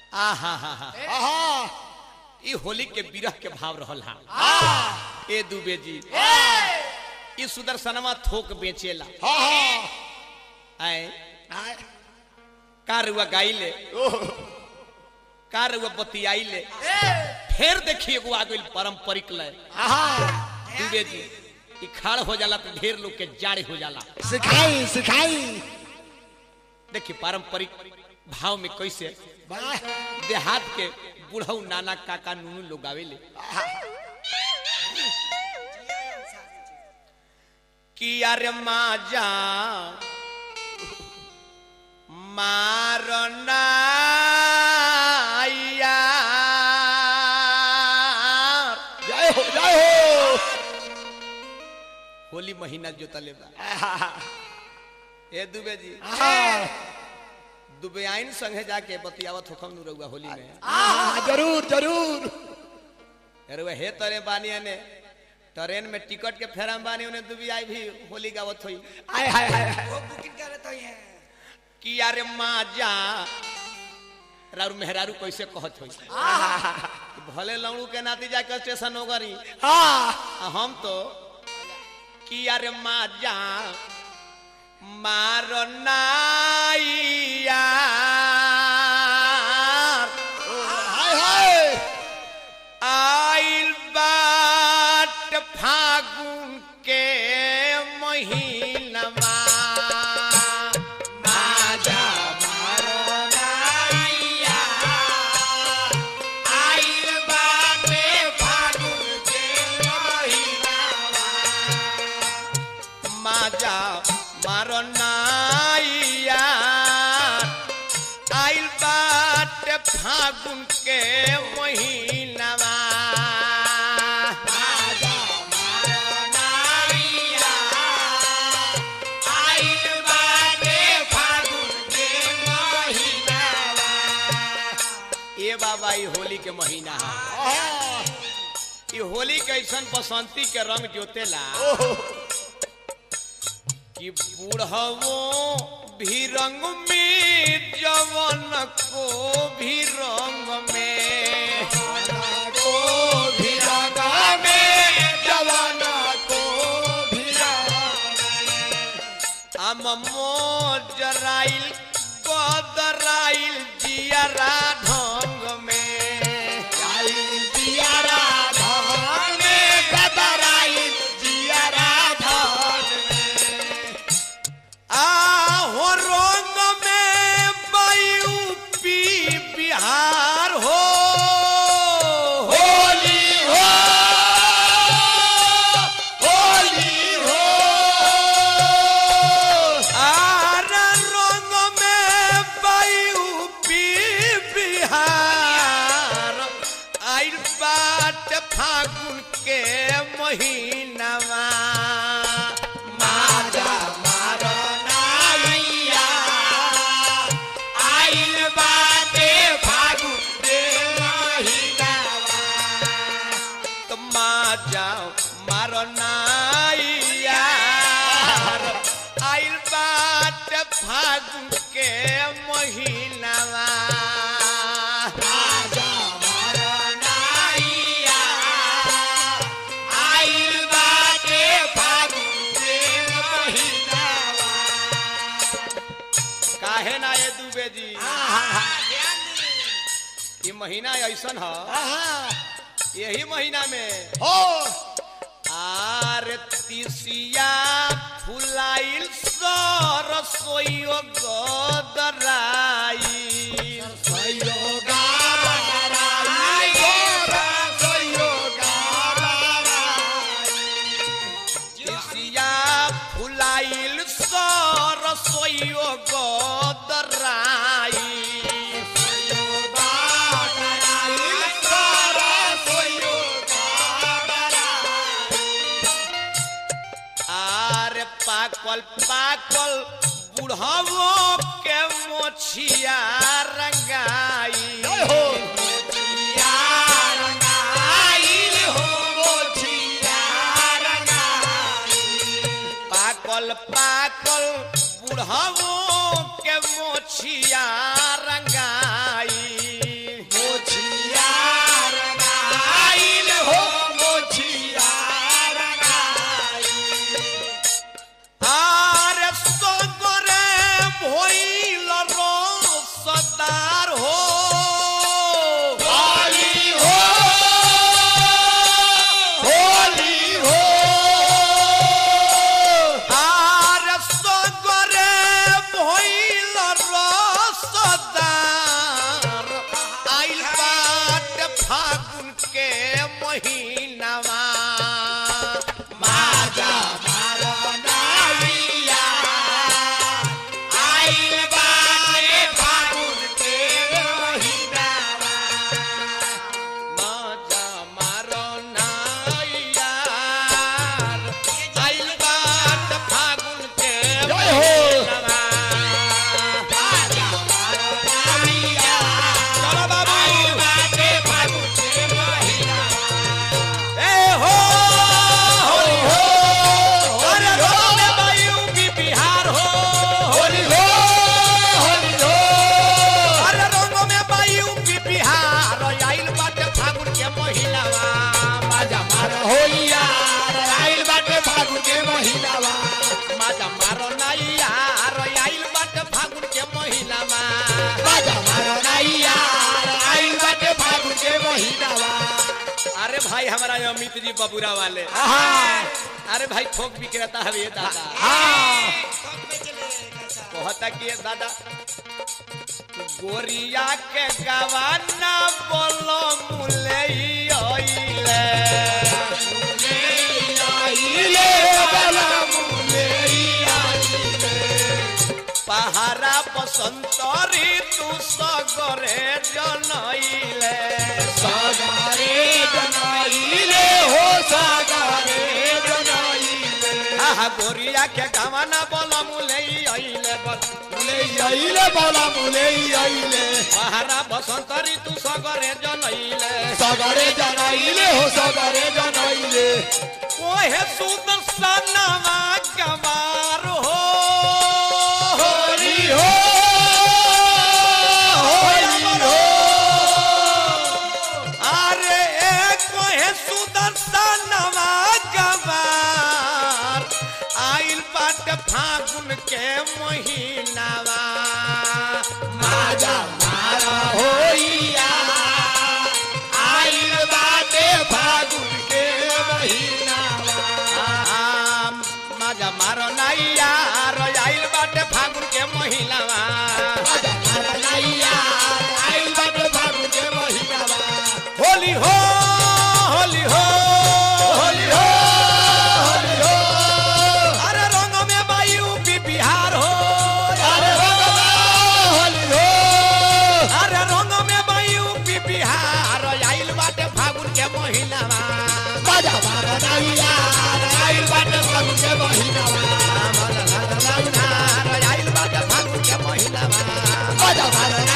आहा हा हा आहा ई होली के बिरह के भाव रहल हा ए दुबे जी ई सुदर्शनमा थोक बेचेला हा हा आए आय, का रुआ गाइले ओह, का रुआ बतियाइले फिर देखिए एगो आ गइल पारंपरिक लय आहा दुबे जी ई खाड़ हो जाला तो ढेर लोग के जाड़े हो जाला सिखाई सिखाई देखिए पारंपरिक भाव में कैसे वाह देहात के बुढ़ऊ नाना काका नूनू लोग आवेले कि अरे माजा मारना जय हो जय हो होली महीना जोतले बा ए दुबे जी आहा दुबे आइन संगे जाके बतियावत होखम नु रउआ होली में आहा जरूर जरूर अरे हे तरे बानी ने ट्रेन में टिकट के फेराम बानी उन्हें दुबी आई भी होली गावत हुई आय हाय हाय हाय। वो बुकिंग करत होई है कि अरे माजा रारू मेहरारू कैसे कहत हुई कि भले लौड़ू के नाती जाके स्टेशन हो गरी हाँ आ हम तो कि अरे माजा मारो नाइया हाय हाय आइल बाट फागुन के महीनमा माजा मारो नाइया आइल बाटे फागुन के महीनावा माजा मारो नाइया आइल बाटे फागुन के महीनावा माजा मारो नाइया आइल बाटे फागुन के महीनावा ए बाबा ई होली के महीना है आहा ई होली के ऐसन बसंती के रंग जोतेला ओह कि बूढ़वो भी रंग में जवन को भी रंग में को भी रंगा में जवान को भी हम मोजराइल कदराइल जियरा ढंग में जियारा धान में कदराई जियारा धान आहो रंग में पी बिहार हो होली हो होली हो आर रंग में पी बिहार आइल बाट फागुन के महीनावा माजा मारो नाइया आइल बाटे फागुन के महीनावा तो माजा मारो नाइया आइल बाटे फागुन के महीनावा राजा मारा नाइया आइल बाटे फागुन के महीनावा काहे ना ये दुबे जी ये महीना ऐसन है आहा यही महीना में हो आर तिसिया फुलाइल सरसोइयो गदराई सयोगा बराई गोरा सयोगा बराई तिसिया फुलाइल सरसोइयो गदराई सयोगा बराई गोरा सयोगा बराई आर पाकल पाकल बुढ़वो के मोछिया रंगाई जय हो मोछिया रंगाइल हो मोछिया रंगाई पाकल पाकल बुढ़वो के मोछिया रंगाई महीनावा माजा मारो नाइया आइल बाटे फागुन के महीनावा माजा मारो नाइया आइल बात फागुन के जय हो। महीनावा। माजा मारो नाइया चलो बाबू आइल बाटे फागुन के महीनावा ए हो होली हो अरे होली हो रंगों में बायू की बिहार हो होली हो होली हो अरे रंगों में बायू की बिहार आइल बाटे फागुन के महीनावा माजा मारो होइया आइल बाटे फागुन के महीनावा माजा मारो नाइया आइल बाटे फागुन के महीनावा माजा मारो नाइया आइल बाटे फागुन के महीनावा अरे भाई हमारा ये अमित जी बबुरा वाले आहा अरे भाई थोक विक्रेता है ये दादा हाँ कहता कि ये दादा गोरिया के गवाना बोलो मुले ओइले आइले बला मुले आइले पहारा बसंत ऋतु सगरे जनइले सागरे जनाइले हो सागरे जनाइले आहा गोरिया के गवाना बोलो मुले ओइले बल मुले आइले बला मुले आइले पहारा बसंत ऋतु सगरे जनइले सागरे जनाइले हो सागरे जनाइले ओहे सुदर्शनवा गवार हो होली हो होली हो अरे कोहे सुदर्शनवा गवार आइल बाट फागुन के महीनावा माजा मारा होइया आइल बाटे फागुन के महीनावा आम, माजा मारो नाइया रो आइल बाट फागुन के महीनावा माजा मारा नाइया आइल बाटे फागुन के महीनावा होली हो होली हो होली हो होली हो अरे रंग में बायू की बिहार हो अरे भगवा होली हो अरे रंग में बायू की बिहार आइल बाटे फागुन के महीनावा माजा मारा नाइया आइल बाटे फागुन के महीनावा आइल बाटे फागुन के महीनावा माजा मारा